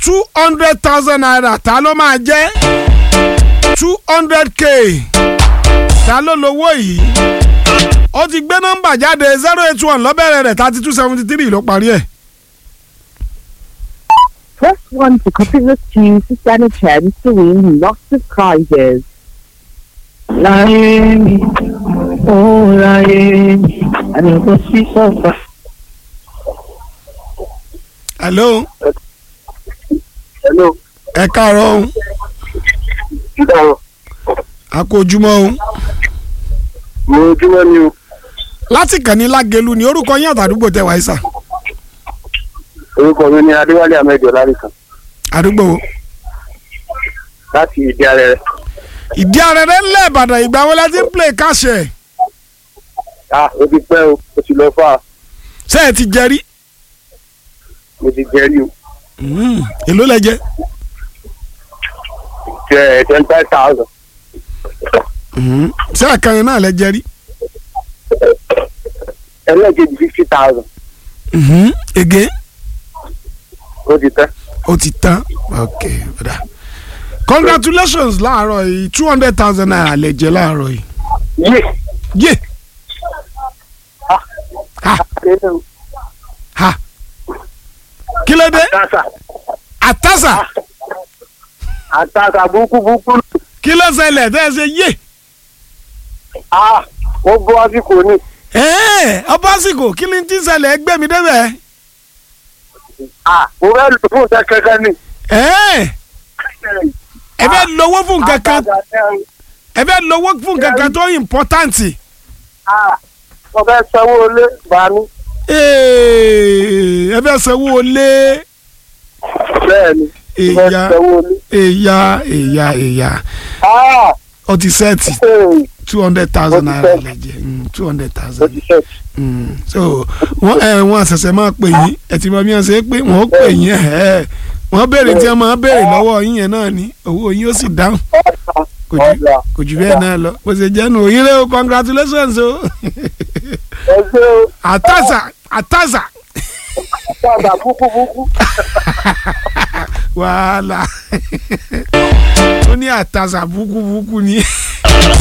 two hundred thousand naira ta ló máa jẹ́ two hundred k ta ló lówó yìí ó ti gbé nọ́mbà jáde zero eight one lọ́bẹ̀rẹ̀ rẹ̀ thirty two seventy three ló parí ẹ̀. Press 1 to copy the queue to stand a chance to win lots of prizes. láyé mi ó láyé mi àdìgbò sí sọ́fà. hello hello ẹ káàárọ̀ o ìdáhùn a kú ojúmọ́ o mo ojúmọ́ ni o láti kàn ní lágẹ̀lú ni orúkọ yín àtàdúgbò tẹ wáyé sà orúkọ mi ni adéwálé ahmed ọlárìkan àdúgbò wo? láti ìdí ààrẹ rẹ ìdí arẹrẹ ńlẹ̀ ìbàdàn ìgbà wo la ti ń play káṣẹ̀ ah o ti pẹ́ o o ti lọ fà á ṣé ẹ ti jẹrí mo ti jẹ rí o èló lẹ jẹ jẹ twenty five thousand ṣé àkànyìn náà lẹ jẹrí ẹlẹ́ẹ̀kejì fifty thousand ege o ti tẹ́ ó ti tán ok ọ̀dà congratulations láàárọ̀ yìí two hundred thousand naira lẹ jẹ láàárọ̀ yìí yé yé ha ha kí ló dé àtàkà àtàsà àtàkà burúkú burúkú kí ló ṣẹlẹ̀ tẹ́ ẹ ṣe yé ah ó bọ́ àsìkò ni ẹ̀ẹ́ ọba àsìkò kí ni tí ń ṣẹlẹ̀ ẹgbẹ́ mi débẹ̀ ah mo fẹ́ lò fún ìṣe kankan ni. ẹ̀ẹ́ ẹ fẹ́ lówó fún nǹkan kan ẹ fẹ́ lówó fún nǹkan kan tó important ah mo fẹ́ sanwó ilé bàánú. Ee, ẹ fẹ́ sanwó lé bẹ́ẹ̀ ni mo fẹ́ Ìyá. sanwó ilé. èyà èyà èyà ah ó ti sẹ́ẹ̀tì ee two hundred thousand Ó ti naira sẹ́ẹ̀tì. lẹ́jẹ̀ two hundred o thousand ti ṣe so wọ́n ẹ wọ́n àṣẹ̀ṣẹ̀ máa pè yín ẹ ti mọ bí wọ́n ṣe é pé wọ́n ó pè yín ẹ̀ wọ́n béèrè tí wọ́n máa béèrè lọ́wọ́ yín yẹn náà ni owó yín ó sì dáhùn kò jù ọ̀dà kò jù bẹ́ẹ̀ náà lọ bó ṣe jẹ́ nù òyìnbó o congratulations o ẹgbẹ́ o àtàzà àtàzà padà búkú búkú. wàhálà ó ní àtàzà búkúbúkú ni